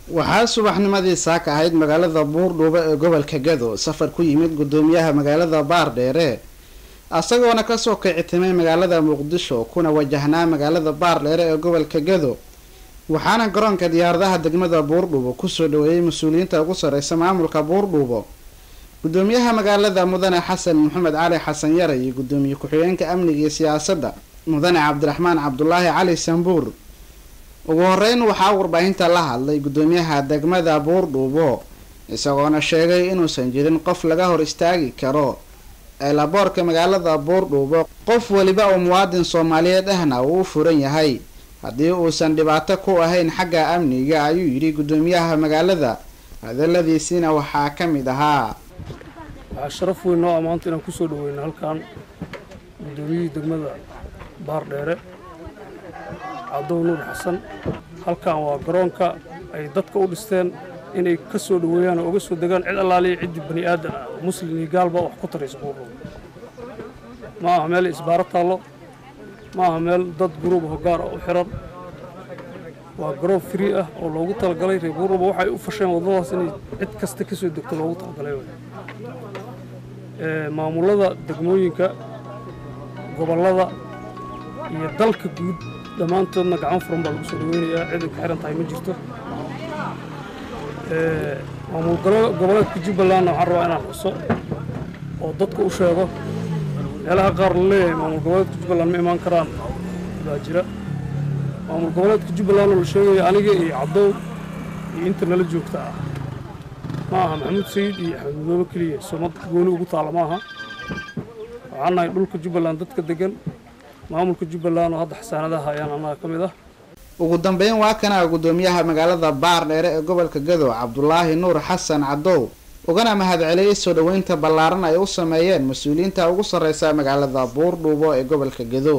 waxaa subaxnimadii saaka ahayd magaalada buurdhuubo ee gobolka gado safar ku yimid gudoomiyaha magaalada baardheere isagoona kasoo kicitimay magaalada muqdisho kuna wajahnaa magaalada baardheere ee gobolka gado waxaana garoonka diyaaradaha degmada buurdhuubo kusoo dhaweeyay mas-uuliyiinta ugu sareysa maamulka buurdhuubo gudoomiyaha magaalada mudane xasan maxamed cali xasan yare iyo gudoomiye ku-xigeenka amniga iyo siyaasadda mudane cabdiraxmaan cabdulaahi cali sambuur ugu horeyn waxaa warbaahinta la hadlay gudoomiyaha degmada buurdhuubo isagoona sheegay inuusan jirin qof laga hor istaagi karo eelaboorka magaalada buurdhuubo qof weliba oo muwaadin soomaaliyeed ahna uu u furan yahay haddii uusan dhibaato ku ahayn xagga amniga ayuu yidhi gudoomiyaha magaalada hadaladiisiina waxaa ka mid ahaa waxaa sharaf weyn noo amaanta inaan kusoo dhaweyno halkan gudoomiyihii degmada baardheere cabdow nuur xasan halkan waa garoonka ay dadka u dhisteen inay ka soo dhaweeyaan oo uga soo degaan cid allaaliya ciddii bani aadan ah muslim iyo gaalba wax ku taraysa buurdhuubo ma aha meel isbaaro taallo ma aha meel dad guruub hogaar ah u xiran waa garoon free ah oo loogu talagalay reer buurdhuubo waxay u fasheen waddadaas inay cid kasta ka soo degto loogu talagalay maamulada degmooyinka gobollada iyo dalka guud dhammaantoodna gacan furan baa lagu soo dhaweynayaa cid ay ku xiran tahay ma jirto maamul goboleedka jubbalandna waxaan rabaa inaan xuso oo dadka u sheego meelaha qaar la leeyahay maamul goboleedka jubbaland ma imaan karaan baa jira maamul goboleedka jubbaland oo la sheegaya aniga iyo cabdow iyo inta nala joogta ah ma aha maxamuud sayid iyo axmed madoobe keliya somad gooni ugu taalla ma aha waxaan nahay dhulka jubbaland dadka degan maamulka jubbaland oo hadda xasaanadaha ayaan annaga ka mid ah ugu dambeyn waa kana gudoomiyaha magaalada baardheere ee gobolka gado cabdulaahi nuur xasan cadow ugana mahadceliyey soo dhaweynta ballaaran ay u sameeyeen mas-uuliyiinta ugu sarreysa magaalada buurdhuubo ee gobolka gado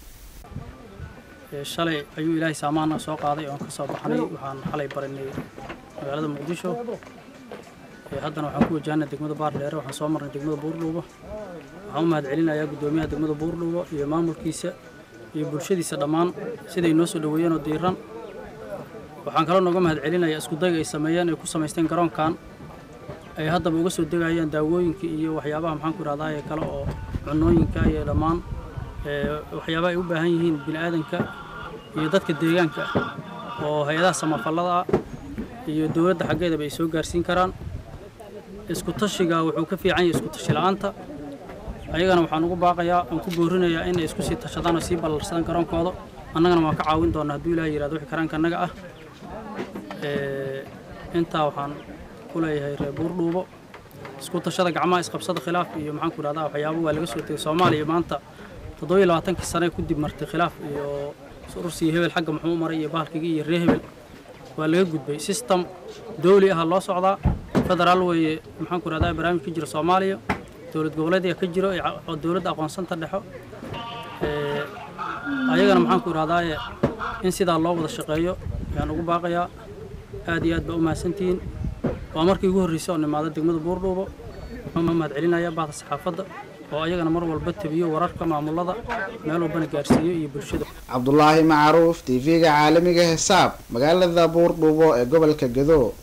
shalay ayuu ilaahay saamaana soo qaaday oon ka soo baxnay waxaan xalay barinay magaalada muqdisho haddana waxaan ku wajahnay degmada baardheere waxaan soo marnay degmada buurdhuubo waxaan u mahadcelinayaa gudoomiyaha degmada buurdhuubo iyo maamulkiisa iyo bulshadiisa dhammaan siday noo soo dhaweeyeen oo diiran waxaan kaloo nooga mahadcelinayaa iskudayga ay sameeyeen ay ku samaysteen garoonkan ay haddaba uga soo degayaan daawooyinka iyo waxyaabaha maxaan ku idhahdaa ee kale oo cunooyinka iyo dhammaan waxyaabaha ay u baahan yihiin bini'aadanka iyo dadka deegaanka oo hay-adaha samafallada ah iyo dowladda xaggeedaba ay soo gaarsiin karaan isku tashiga wuxuu ka fiican yahay isku tashi la'aanta ayagana waxaan ugu baaqayaa aan ku boorinayaa inay isku sii tashadaan oo sii ballarsadaan garoonkooda annagana waan ka caawin doonaa hadduu ilaah yihahdo wixii karaanka annaga ah intaa waxaan ku leeyahay reer buurdhuubo isku tashada gacmaha isqabsada khilaaf iyo maxaan ku idhahdaa waxyaabo waa laga soo tegay soomaaliya maanta toddobiyo labaatankii sane ku dib martay khilaaf iyo ursiyo hebel xagga muxuu maray iyo bahalkigii iyo ree hebel waa laga gudbay system dawli aha loo socdaa federaal weeye maxaan ku idhahdaa barnaamij ka jira soomaaliya dowlad goboleedya ka jiro oo dowladda aqoonsanta dhexo ayagana maxaan ku idhahdaaye in sidaa loo wada shaqeeyo ayaan ugu baaqayaa aad iyo aad baa u mahadsantihiin waa markii ugu horreysay oo nimaada degmada buurdhuubo waxaan mahad celinaya bahda saxaafadda oo ayagana mar walba tabiyo wararka maamulada meel walbana gaarsiiyo iyo bulshada cabdulaahi macruuf t v-ga caalamiga hesaab magaalada buurdhuubo ee gobolka gado